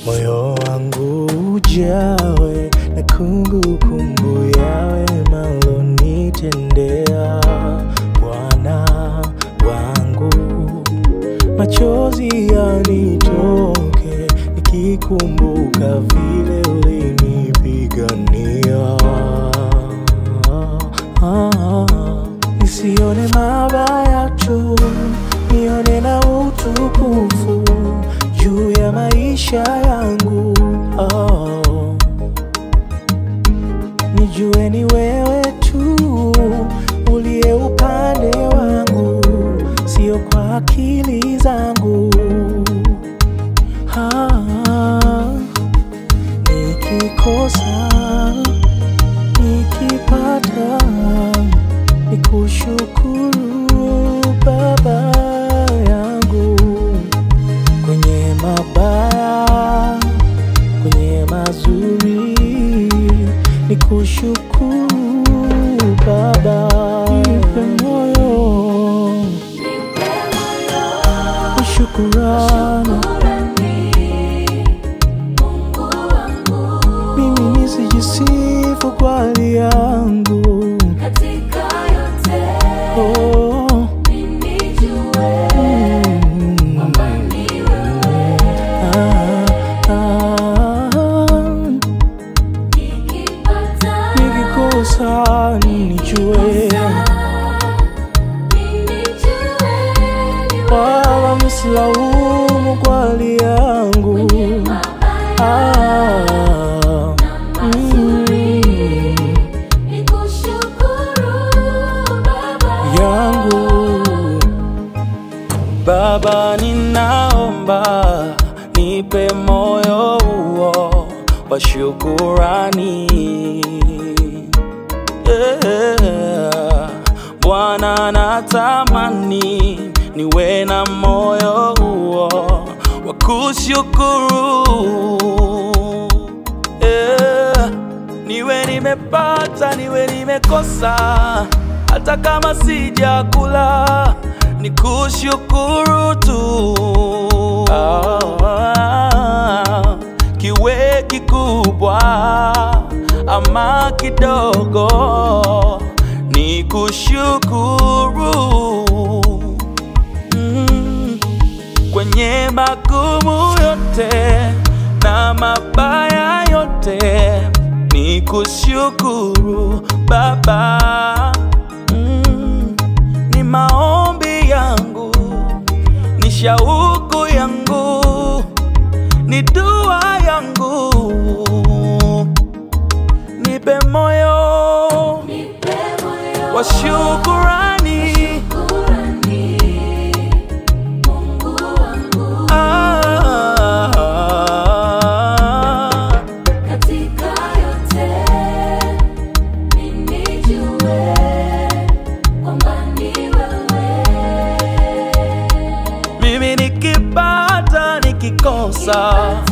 moyo wangu ujawe na kumbukumbu ya wema ulonitendea Bwana wangu, machozi yanitoke nikikumbuka vile ulinipigania. Ah, nisione mabaya tu, nione na utukufu juu ya maisha yangu. Oh, nijue ni wewe tu uliye upande wangu, sio kwa akili zangu. Ah, nikikosa nikipata nikushukuru Baba yangu, kwenye mabaya, kwenye mazuri, nikushukuru Baba. Nipe moyo wa shukurani, mimi nisijisifu kwa hali yangu oh. mm. Ah, ah, nikikosa nijue wala msilaumu kwa hali yangu ah, mm, yangu Baba, ninaomba nipe moyo huo wa shukurani. Yeah. Bwana, natamani niwe na moyo huo wa kushukuru. Yeah. Niwe nimepata, niwe nimekosa, hata kama sijakula, ni kushukuru tu. Ah, kiwe kikubwa ama kidogo, ni kushukuru mm kwenye magumu yote na mabaya yote, ni kushukuru Baba. Mm, ni maombi yangu, ni shauku yangu, ni dua yangu, nipe moyo wa shukurani. Ah, Katika yote mimi nijue kwamba ni wewe. mimi nikipata nikikosa